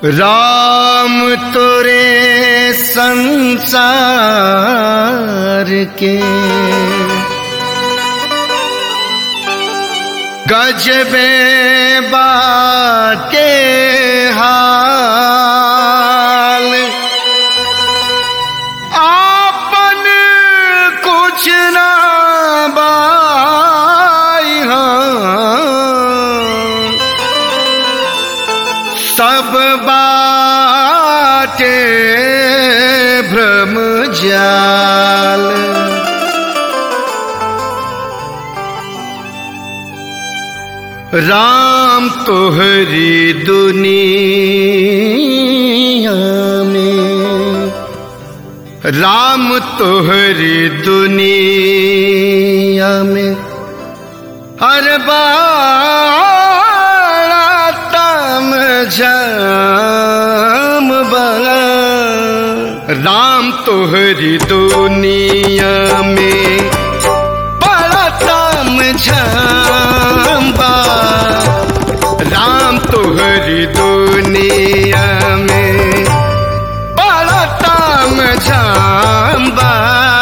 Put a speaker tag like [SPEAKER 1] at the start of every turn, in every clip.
[SPEAKER 1] राम तोरे संसार के गजबे बाटे हाल आपन कुछ ना बाई हाँ। सब बाटे भ्रम जाल राम तोहरी दुनिया में राम तोहरी दुनिया में हर बाड़ा तम जाम बड़ा राम तोहरी दुनिया में बड़ा तम जाम बा राम तोहरी दुनिया में बड़ा तम जाम बा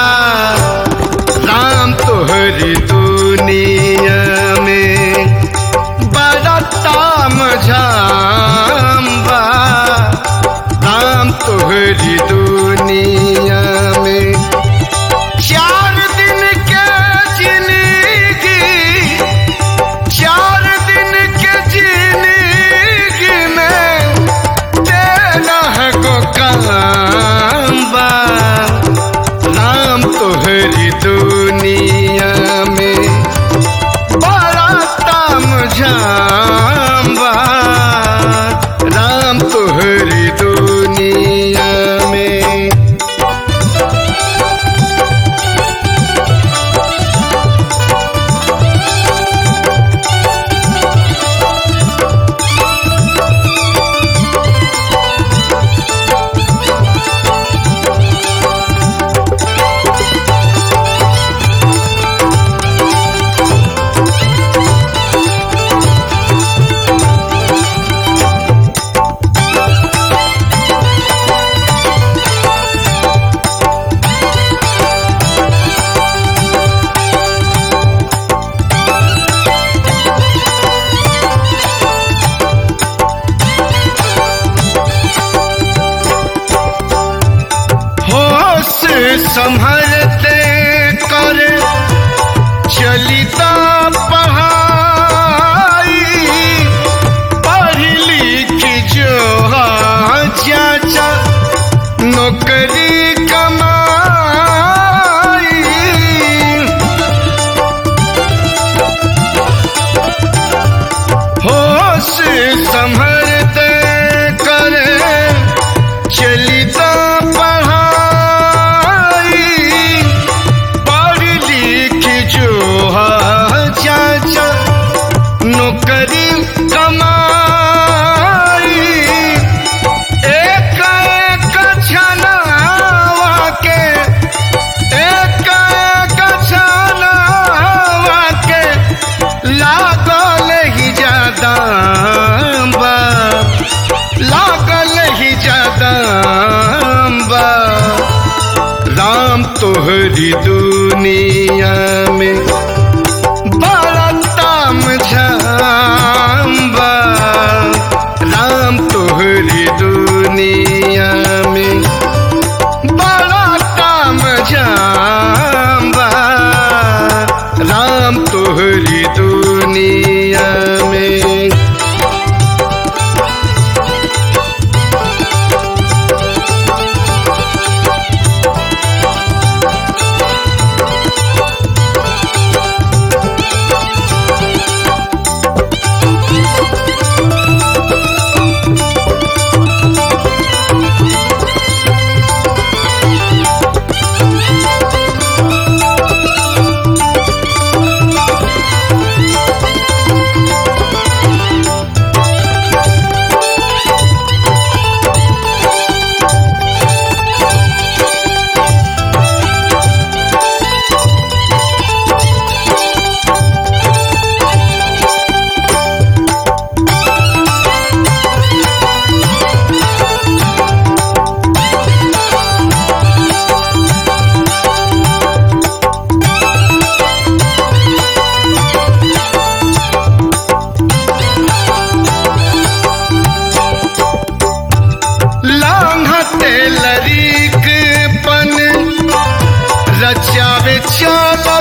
[SPEAKER 1] राम तोहरी दुनिया में बड़ा ताम झाम बा राम तोहरी दुनिया में चार दिन के जिंदगी चार दिन के जिंदगी में तेरा है को काम बा राम तोहरी दुनिया में बड़ा ताम झाम बा राम तोहरी दुनिया में होश संभलते कर चलिता पढ़ाई पढ़ लिख जो चाचा नौकरी कमाई होश संभलते करे चलिता पढ़ाई पढ़ लिख जो चाचा नौकरी कमाई एक एक छनावा के एक एक छनावा के लागल ही ज्यादा बा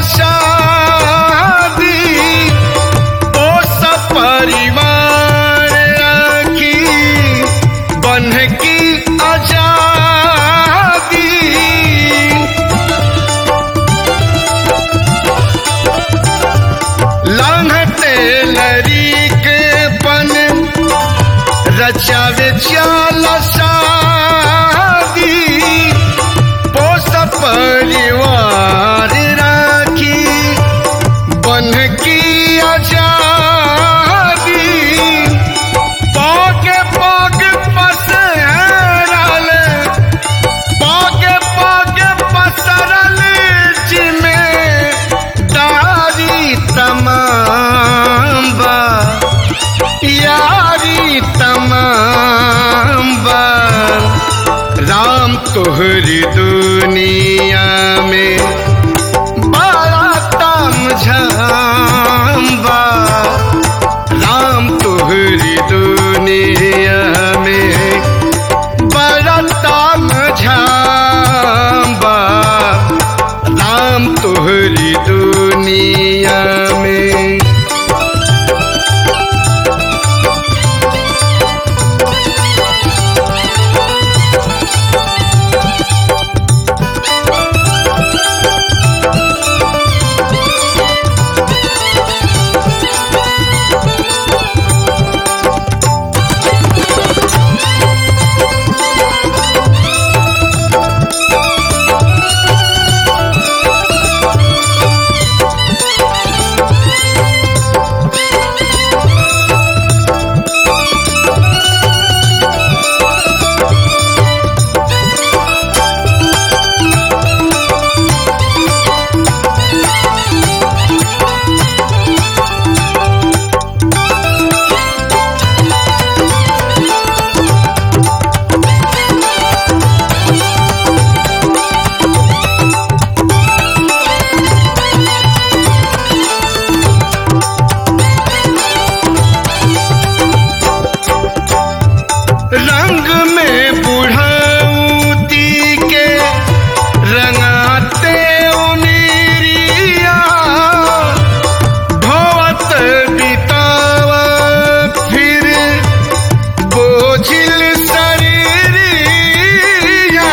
[SPEAKER 1] शादी ओ सब परिवार की बन की आजादी लांघते लरी के पन रचावे चाल शादी पोस परिवार राखी बन की आजादी पाके पाग पसरल पाके पाके पसरल जिमे दारी तमाम बा यारी तमाम बा राम तोहरी दुनिया में बड़ा तम झाम्बा राम तोहरी दुनिया में बड़ा तम झाम्बा राम तोहरी दुनिया में रंग में बुढ़ौती के रंगाते उनीरिया भवत बितावा फिर बोझिल शरीरिया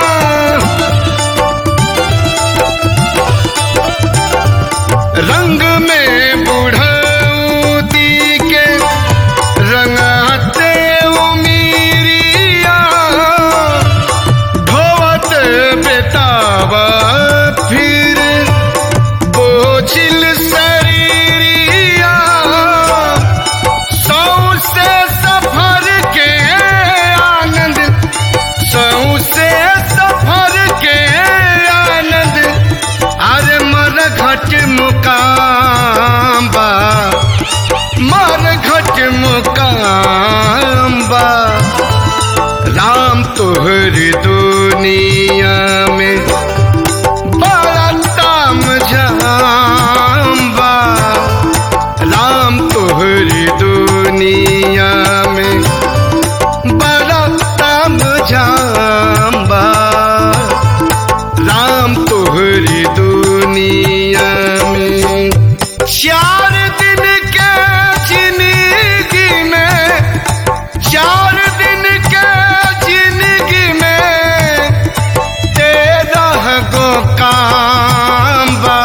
[SPEAKER 1] रंग में बुढ़ौती के रंगाते उमीरिया धोवत बेतावा फिर बोझिल शरीरिया सौ से सफर के आनंद सौ से सफर के आनंद अरे मर घट मुकाम बा मर घट मुकाम बा राम तोहर दुनिया में बड़ा ताम झाम बा राम तोहर दुनिया में बड़ा ताम झाम बा राम तोहरी दुनिया में चार दिन के जिंदगी में चार दिन के जिंदगी में तेरह गो काम बा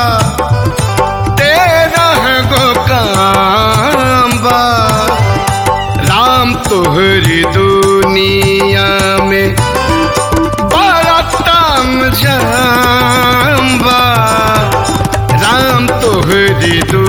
[SPEAKER 1] तेरह गो काम बा राम तोहरी दुनिया में बड़ा ताम झाम्बा राम तोहरी दुनिया